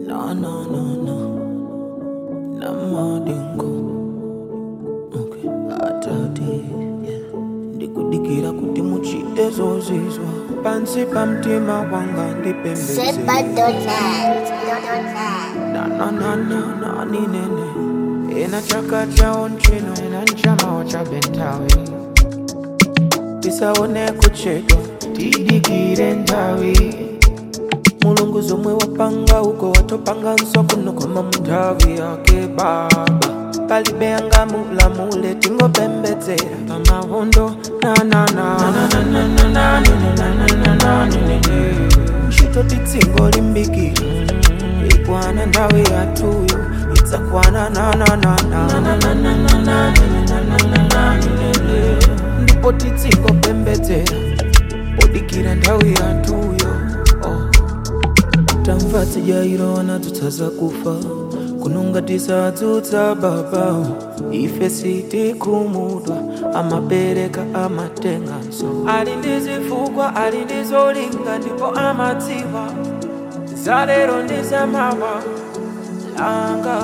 Na na na na na madingo okay atati yeah. ndikudikira kuti muchite zozizwa pansi pa mtima wanga Set ndipembedze by Donald. nananana ninene ena chaka chawo nchino ena nchamawo cha bentawi tisaone kuchedwa tidikire nthawi mulungu zomwe wapanga uko watopanganso kuno koma munthawi yake baba palibe angamulamule tingopembedzera pamavundo ntchito titsingo limbikira ikwana nthawi yathuyo idzakwana ndipo titsingopembedzera podikira nthawi yathuyo oh. tamva tijairona tutsaza kufa kunonga tisadzutsa baba ife sitikhumudwa amabereka amatenganso ali ndi zifukwa ali ndi zolinga ndipo amadziwa zalero ndi zamawa langa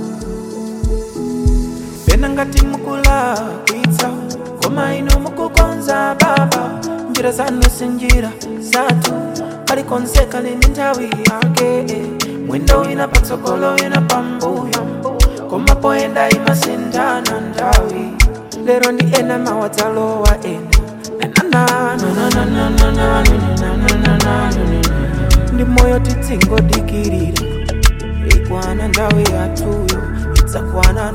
pena ngati mukulakwitsa koma inu mukukonza baba njira zanu si njira zathu kalikonzeka lini nthawi yake mwendo wina patsogolo wina pambuyo koma poyenda imasinthana nthawi lero ndi ena mawadzalowa ena ndi moyo titsingodikirira ikwana nthawi yathuyo idzakwana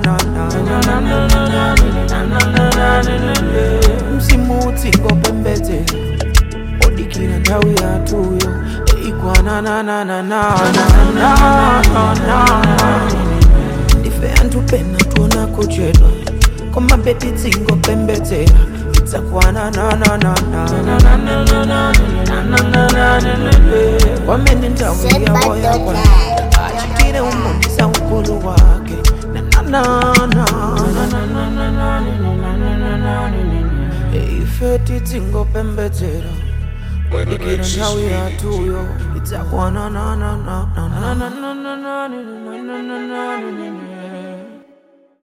mzimu utsingopembedzera odikira nthawi yathuyo ikwana ndife anthu pena tuona kuchedwa koma beti tsingopembedzera idzakwana kwamene nthawi Set by yawo yakwana Donald. achitire umbonisa ukulu wake ife titsingopembedzera dikira nthawi yathuyo idzakwana